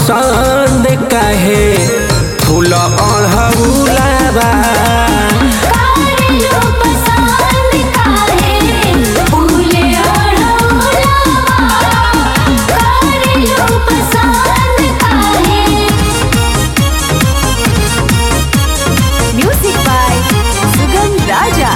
पसंद काहे फूल अढ़ौलाबा कारेलो पसंद काहे फूले अढ़ौलावा कारेलो पसंद काहे म्यूजिक बाय सुगम राजा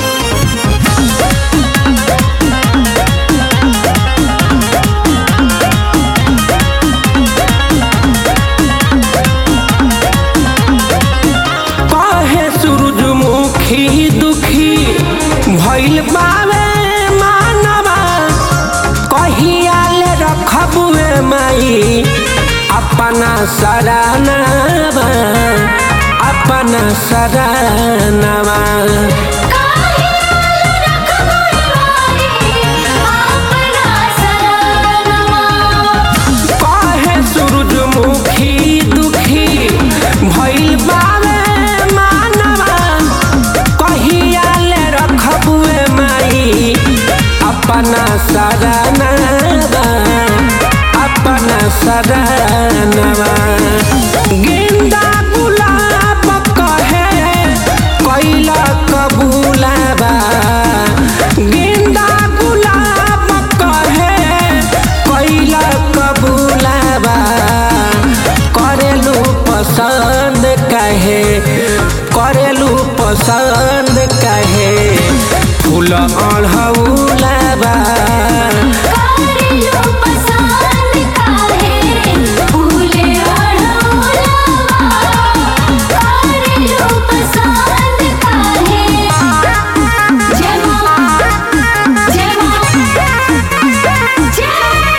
काहे सूरजमुखी दुखी भइल बावे मानवा कहिया ले रखबुए माई अपना सरानवा अपना सरानवा काहे रखबुए माई अपना सरानवा काहे सूरजमुखी दुखी भइल बावे मानवा कहिया ले रखबुए माई अपना सरानवा अपना सरानवा गेंदा गुलाब कहे कैला कबूलाबा गेंदा गुलाब कहे कैला कबूलाबा करेलू पसंद कहे करेलू पसंद कहे फूल अढ़ौलाबा कारेलो पसंद काहे फूले अढ़ौलावा कारेलो पसंद काहे जय मां जय मां जय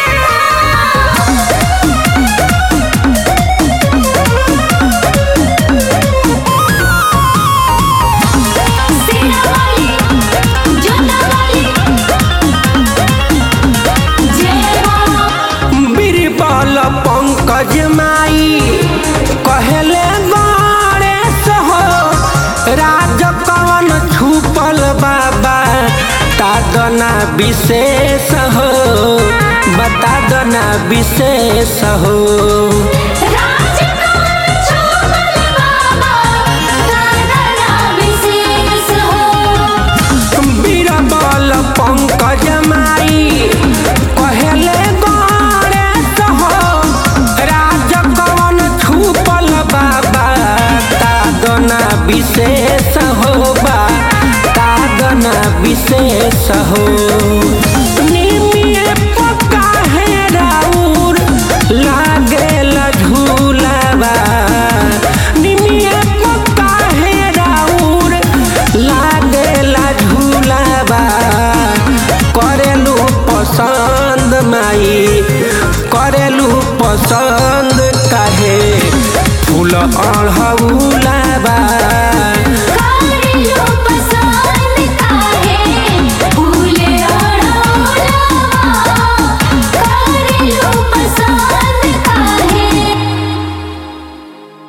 सेना वाली जोधा वाली जय मां बीरबल पंकज माई कहले गणेश हो राज कवन छुपल बाबा तादना विशेष हो बता दना विशेष हो राजकुमार छोमल बाबा दादा विशेष हो बीरबल पंकज माई कहले गणेश हो राज कवन छुपल बाबा तादना विशेष हो बा तादना विशेष हो